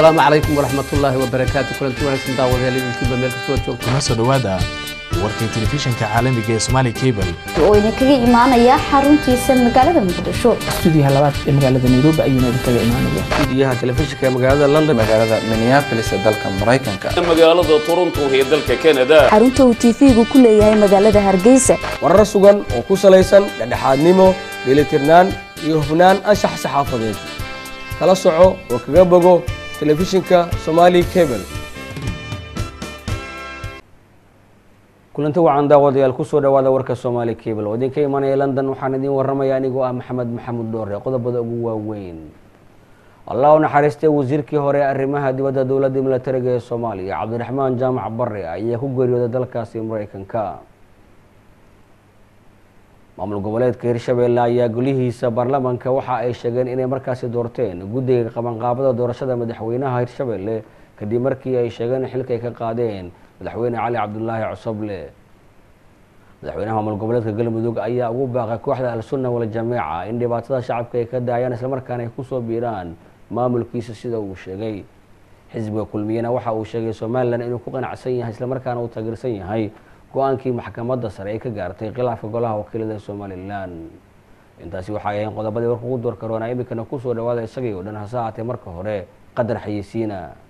asalaamu calaykum waraxmatullaahi wabarakaatu kulanti wanaagsan daawadayaal idinkiiba meel kastoo joogto kuna soo dhowaada warkii telefishinka caalamiga ee Somali Cable oo idinkaga imaanaya xaruntiisa magaalada muqdisho stuudiyaha labaad ee magaalada nairobi ayuuna idinkaga imaanaya stuudiyaha telefishinka ee magaalada london magaalada minneapolis ee dalka maraykanka magaalada toronto ee dalka canada xarunta uu tv-gu ku leeyahay magaalada hargeysa warar sugan oo ku salaysan dhexdhexaadnimo dheelitirnaan iyo hufnaan anshax saxaafadeed kala soco oo kaga bogo telefishinka somali cable kulanti wacan daawadayaal kusoo dhawaada warka soomaali cable oo idinka imanaya london waxaan idiin waramaya anigoo ah maxamed maxamuud dhoore qodobada ugu waaweyn allah u naxariistay wasiirkii hore ee arrimaha dibadda dowladda milatariga ee soomaaliya cabdiraxmaan jaamac bare ayaa ku geeriyooday dalkaasi mareykanka maamul goboleedka hirshabeelle ayaa golihiisa baarlamanka waxa ay sheegeen inay markaasi doorteen guddiga qabanqaabada doorashada madaxweynaha hirshabeelle kadib markii ay sheegeen in xilka ay ka qaadeen madaxweyne cali cabdulaahi cosoble madaxweynaha maamul goboleedka galmudug ayaa ugu baaqay kooxda al-sunna waljamiica in dhibaatada shacabka ay ka daayaan islamarkaana ay kusoo biiraan maamulkiisa sida uu sheegay xisbiga kulmiyena waxa uu sheegay somalilan inuu ku qanacsan yahay islamarkaana uu taageersan yahay go-aankii maxkamadda sare ay ka gaartay khilaafka golaha wakiilada somalilan intaasi waxay ahayn qodobadii warka ugu door karoona iminkana kusoo dhawaada isagii oo dhan hase haatee marka hore qadar xayeysiina